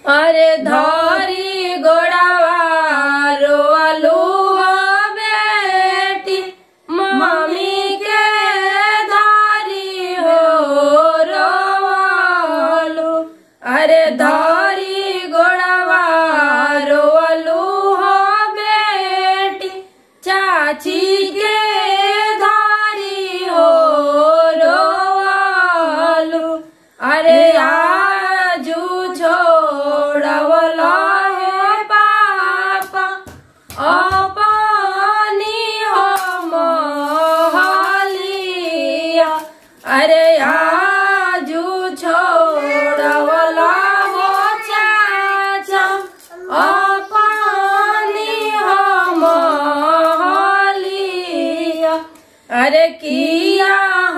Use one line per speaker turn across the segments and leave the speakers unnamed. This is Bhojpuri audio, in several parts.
अरे धरी गोड़ावा रोअलू हो बेटी मम्मी के धारी हो रोअलू अरे धरी गोड़ावा रोअलू हो बेटी चाची के धारी हो रोअलू अरे आजू छोड़वला है पापा अपनी हो मोहलिया अरे आजू छोड़वला हो चाचा अपनी हो मोहलिया अरे किया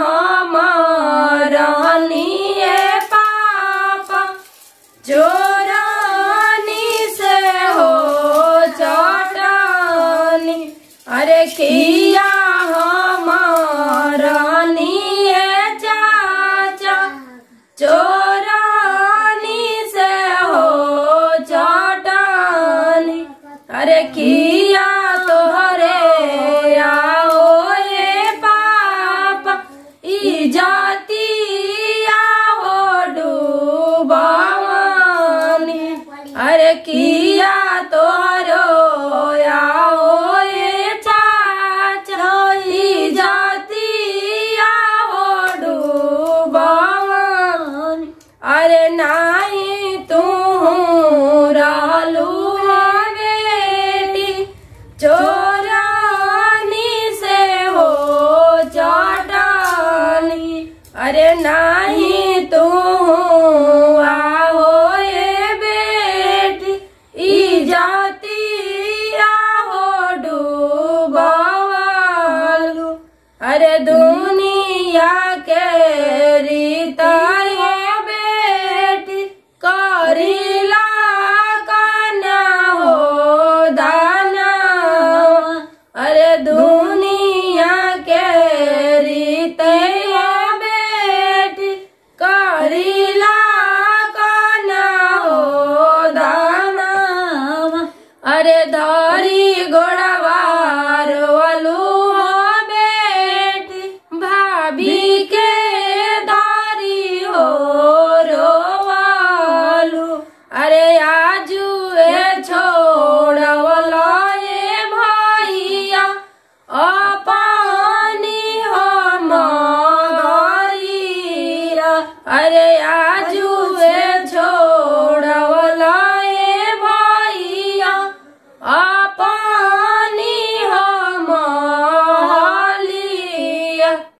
हमारनी पापा चोरानी से हो चटानी अरे किया हमारनी चाचा चोरानी से हो चटानी अरे किया तोहरे आओ ये पापा ई जाती आओ डूबावानी अरे किया तोहरो आओ ये चाचा ई जाती आओ डूबावानी अरे नाई तू रहलू बेटी चोरानी से हो चटानी अरे नाही तू आओ ये बेटी ई जाती आओ डूबावालू अरे दुनिया के रीता ये बेटी करीला कन्या हो दाना अरे दुनिया के रीते ये बेटी करीला कन्या हो दाना अरे धा